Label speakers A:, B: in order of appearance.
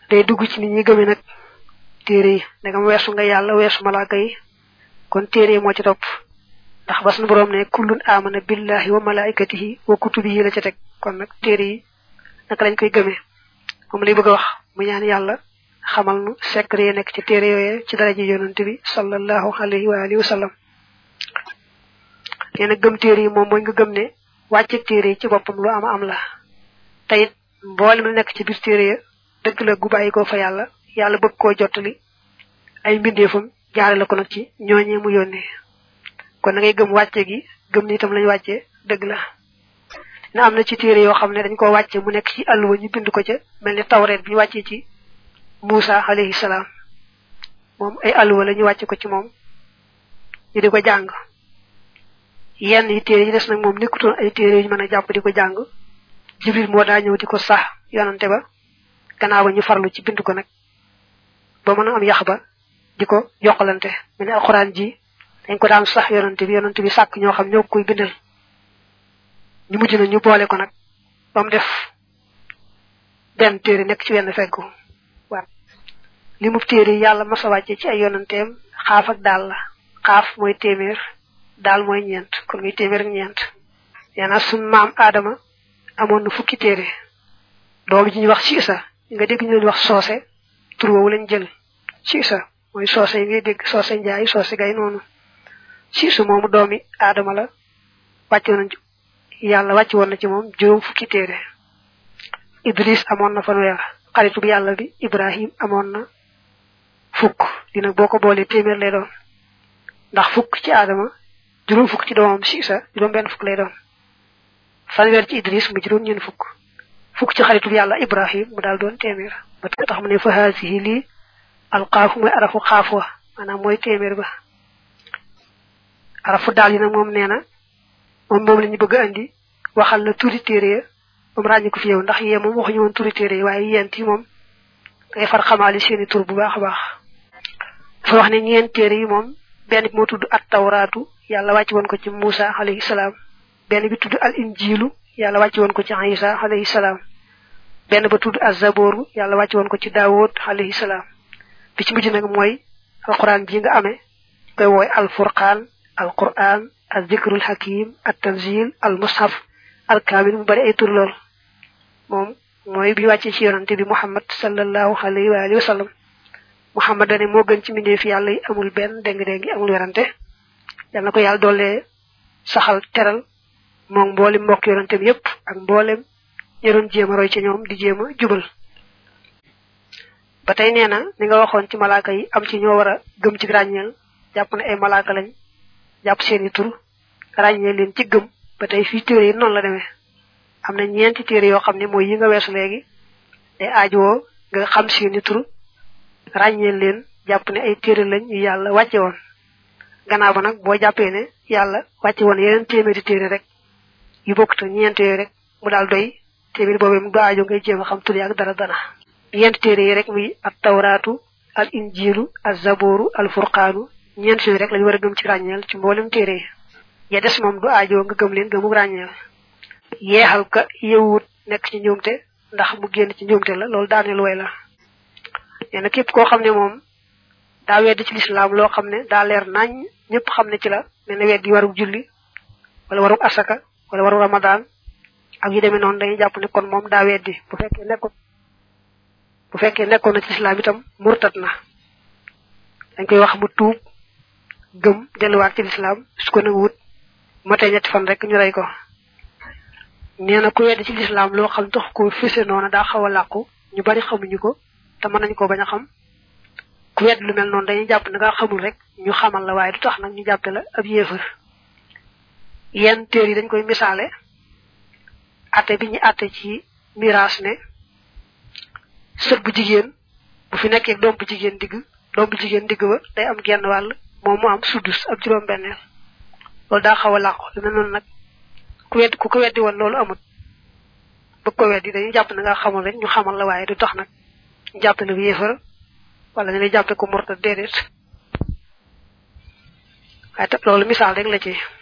A: day dugg ci nit ñi gëme nag téere yi ndegam weesu nga yàlla weesu malaaka yi kon téere yi moo ci topp ndax ba suñu borom ne kullun amana billahi wa malaikatihi wa kutubihi la ca teg kon nag téere yi naka lañ koy gëmee moom lay bëgg a wax mu ñaan yàlla xamal nu secret yi nekk ci téere yooyee ci daraja yonante bi sallallahu alayhi wa alihi wa sallam nee na gëm téere yi moom mooy nga gëm ne wàcce téere yi ci boppam lu am am la tayit mboolem lu nekk ci biir téere ya dëgg la gu bàyyi ko fa yàlla yàlla bëgg koo jottali ay mbindeefam jaare la ko nag ci ñooñee mu yónnee kon na ngay gëm wàcce gi gëm ni itam lañ wàcce dëgg la na am na ci téere yoo xam ne dañ ko wàcce mu nekk ci àlluwa ñu bind ko ca mel ni tawreet bi ñu wàccee ci Muusa alayhi salaam moom ay àlluwa la ñu wàcce ko ci moom ñu di ko jàng yenn yi téere yi des nag moom nekkutoon ay téere yu ñu mën a jàpp di ko jàng jibril moo daa ñëw di ko sax yonante ba gannaaw ba ñu farlu ci bind ko nag ba mën a am yax ba di ko yokkalante mel ni alxuraan ji dañ ko daan sax yonante bi yonante bi sàkk ñoo xam ñoo koy bindal ñu mujj na ñu boole ko nag ba mu def benn téere nekk ci wenn feggu waaw li mu téere yi yàlla masa wàcce ci ay yonanteem xaaf ak daal la xaaf mooy téeméer daal mooy ñeent kon muy téeméer ak ñeent nee na suñ maam aadama amoon na fukki téere doom ji ñuy wax siisa nga dégg ñu leen wax soose tur woowu lañ jël siisa mooy soose yi ngay dégg soose njaay soose gay noonu siisu moomu doomi aadama la wàcce woon yàlla wàcc woon na ci moom juróom fukki téere idris amoon na fanweer xaritu bi yàlla bi ibrahim amoon na fukk di nag boo ko boolee téeméer lay doon ndax fukk ci aadama juróom fukk ci doomam siisa juróom benn fukk lay doon fanweer ci idris mu juróom ñeen fukk fukk ci xaritu bi yàlla ibrahim mu daal doon téeméer ba tax mu ne fa haasihi lii alxaafu mooy arafu xaaf wa maanaam mooy téeméer ba arafu daal yi nag moom nee na moom moom la ñu bëgg a andi waxal la turi téere ya moom ràññi ko fi yow ndax yee moom waxuñu woon turi téere yi waaye yent yi moom ngay far xamaali seeni tur bu baax a baax dafa wax ne ñeent téere yi moom benn bi moo tudd at tawraatu yàlla wàcc woon ko ci Muusa alayhi salaam benn bi tudd al injilu yàlla wàcc woon ko ci Isa alayhi salaam benn ba tudd az-zabooru yàlla wàcc woon ko ci Daawud alayhi salaam bi ci mujj nag mooy alquran ji nga amee koy wooy al furqaan al quran al zikrul hakim at tanzil al mushaf al kaamil mu bari ay tur lool moom mooy bi wàccee ci yonante bi muhammad sallallahu alayhi wa alihi wa sallam muhammad dane moo gën ci mbindee fi yàlla yi amul benn déng-déng amul werante yal na ko yàlla doole saxal teral moom mboolem mbokk yonante bi yépp ak mboolem ñi doon jéem a roy ci ñoom di jéem a jubal ba tey nee na ni nga waxoon ci malaaka yi am ci ñoo war a gëm ci ràññeel jàpp ne ay malaaka lañ jàpp seeni tur ràññee leen ci gëm ba tey fii téere yi noonu la demee am na ñeenti téere yoo xam ne mooy yi nga weesu léegi day aajowoo nga xam seeni tur ràññee leen jàpp ne ay téere lañ yu yàlla wàcce woon gannaaw ba nag boo jàppee ne yàlla wàcce woon yeneen téeméeri téere rek yu bokkut ak ñeent yooyu rek mu daal doy téeméeri boobee mu du aajo ngay jéem a xam tur yi ak dara dara ñeent téere yi rek muy at tawraatu al injilu al zabooru al furqaanu ñeent yooyu rek lañu war a gëm ci ràññeel ci mboolem téere yi ya des moom du aajo nga gëm leen gëmu ràññeel yeexal ka yewut nekk ci njuumte ndax mu génn ci njuumte la loolu daaneel way la nee na képp koo xam ne moom daa weddi ci lislaam loo xam ne daa leer nañ ñëpp xam ne ci la mel ne weddi warug julli wala warug asaka wala waru ramadan ak yu demee noonu dañuy jàpp ne kon moom daa weddi bu fekkee nekkoon bu fekkee nekkoon na ci lislaam itam murtat na dañ koy wax mu tuub gëm delluwaat ci lislaam su ko nag wut matee ñetti fan rek ñu rey ko nee na ku weddi ci lislaam loo xam tax ko fese noonu daa xaw a làqu ñu bari xamuñu ko te mën nañu ko bañ a xam ku wedd lu mel noonu dañuy jàpp ne nga xamul rek ñu xamal la waaye du tax nag ñu jàppe la ab yéefar yenn téer yi dañ koy misaale atte bi ñu atte ci miraas ne sët bu jigéen bu fi nekkee doom bu jigéen digg doom bu jigéen digg ba day am genn wàll moom mu am suddus ab juróom benneel loolu daa xaw a làqu lu mel noonu nag ku wedd ku ko weddi woon loolu amut bëgg ko weddi dañuy jàpp ne nga xamul rek ñu xamal la waaye du tax nag ñu jàppe la bu yéefar wala ñu lay jàppe ko murta déedéet waaye te loolu misaal rek la ci